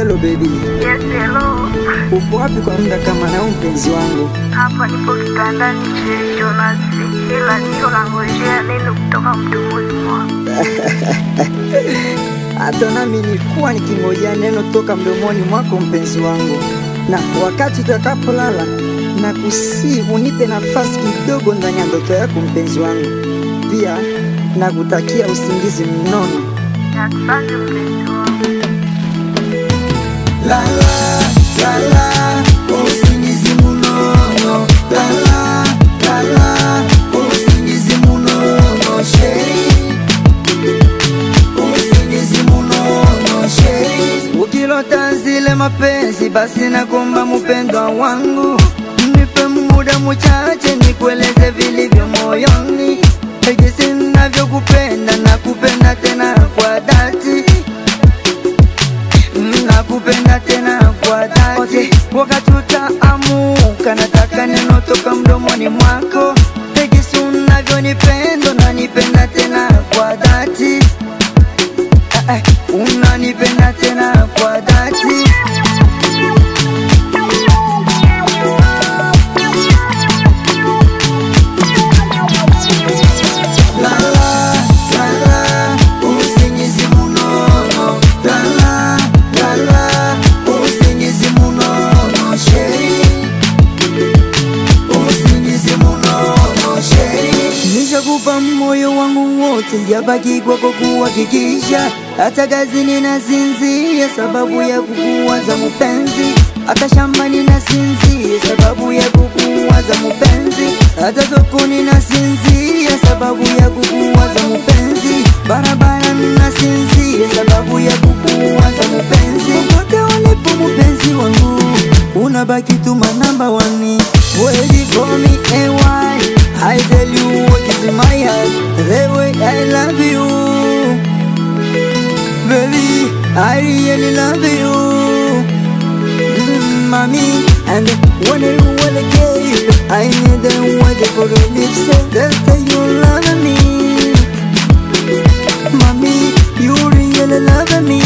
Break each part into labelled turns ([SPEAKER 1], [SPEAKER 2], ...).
[SPEAKER 1] Hello baby,
[SPEAKER 2] Yes, hello.
[SPEAKER 1] upo wapi kwa muda kama na mpenzi wangu?
[SPEAKER 2] Hapa nipo kitandani che Jonas, ila niko nangojea neno kutoka mdomoni mwako.
[SPEAKER 1] Hata nami nilikuwa nikingojea neno toka mdomoni mwako mpenzi wangu, na wakati utakapolala na kusii unipe nafasi kidogo ndani ya ndoto yako mpenzi wangu. Pia nakutakia usingizi mnono.
[SPEAKER 2] Asante mpenzi wangu.
[SPEAKER 1] Lala, lala, usingizi munono. Lala, lala, usingizi munono. Sheri, usingizi munono. Sheri, ukilota zile mapenzi, basi nakomba mpendwa wangu, nipe muda mchache nikueleze vilivyo moyoni, jinsi ninavyokupenda na kupenda tena kwa dhati nakupenda tena kwa dhati. Wakati utaamuka, nataka neno toka mdomoni mwako, tegisi unavyonipenda, unanipenda tena kwa dhati. Eh, eh, unanipenda tena kwa dhati. Lala, lala, usingizi munono. Lala, lala, usingizi munono. Sheri, usingizi munono. Sheri, nishakupa moyo wangu wote, jabaki kwako kuhakikisha hata kazini nasinzia sababu ya kukuwaza mpenzi, hata shambani nasinzia sababu ya kukuwaza mpenzi, hata sokoni nasinzia sababu ya kukuwaza mpenzi, barabara nasinzia sababu ya kukuwaza mpenzi, popote ulipo mpenzi wangu, unabaki tu my number one, waiting for me AY, I tell you what is in my heart, the way I love you. Baby, I really love you mm, Mommy, and when you wanna give I need them wait for the lips That's that you love me Mommy, you really love me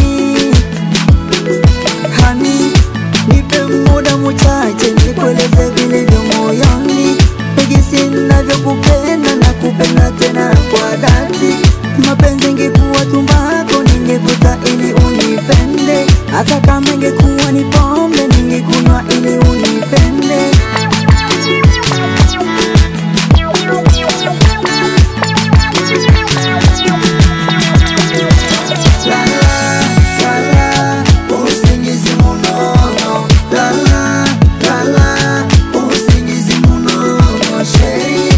[SPEAKER 1] Honey, nipe muda mchache nikueleze vilivyo moyoni Jinsi ninavyokupenda na kupenda tena kwa dhati Mapenzi ingekuwa tumbako ningevuta ili unipende Hata kama ingekuwa ni pombe ningekunywa ili unipende Lala, lala, usingizi munono. Lala, lala, usingizi munono. Sheri,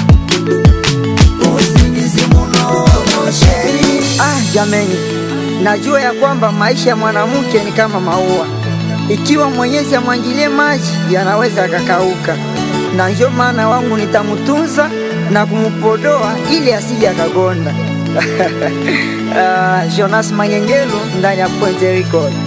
[SPEAKER 1] usingizi munono. Sheri. Ah, jameni, najua ya kwamba maisha ya mwanamke ni kama maua, ikiwa Mwenyezi amwangilie maji yanaweza akakauka, na ndio maana wangu nitamtunza na kumpodoa ili asije akagonda. Ah, Jonas Manyengelo ndani ya Point Record.